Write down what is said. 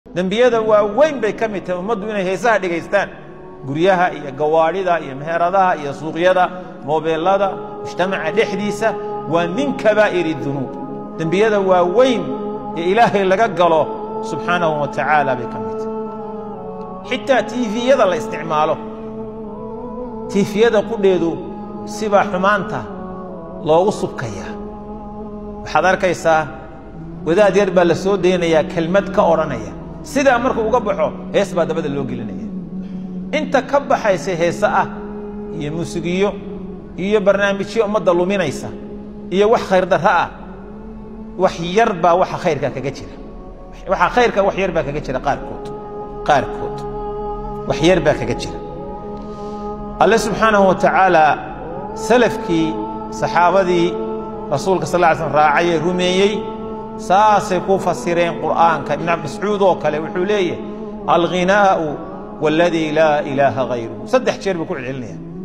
dembiyada waaweyn bay ka mid tahay ummaddu inay heesaha dhegaystaan guryaha iyo gawaadhida iyo meheradaha iyo suuqyada moobeelada mujtamaca dhexdiisa waa min kabaa'iri dunuub dembiyada waaweyn ee ilaahay laga galo subxaanahu wa tacaala bay ka mid tahay xitaa tiifiyada la isticmaalo tiifiyada qudheedu sibaa xumaanta loogu subkayaa waxaad arkaysaa wadaad yar baa la soo daynayaa kelmad ka odhanaya sidaa markuu uga baxo hees baa dabada loo gelinaya inta ka baxaysa heese ah iyo muusigiyo iyo barnaamijyo ummadda luminaysa iyo wax khayrdarro ah wax yar baa waxa khayrka kaga jira waxa khayrka wax yar baa kaga jira qaarkood qaarkood wax yar baa kaga jira alle subxaanahu wa tacaala salafkii saxaabadii rasuulka sal lla ly slm raacay ee rumeeyey saasay ku fasireen qur'aanka ibn mascuud oo kale wuxuu leeyahay alghinaa'u waladii laa ilaaha hayruhu saddex jeer buu ku celcelinaya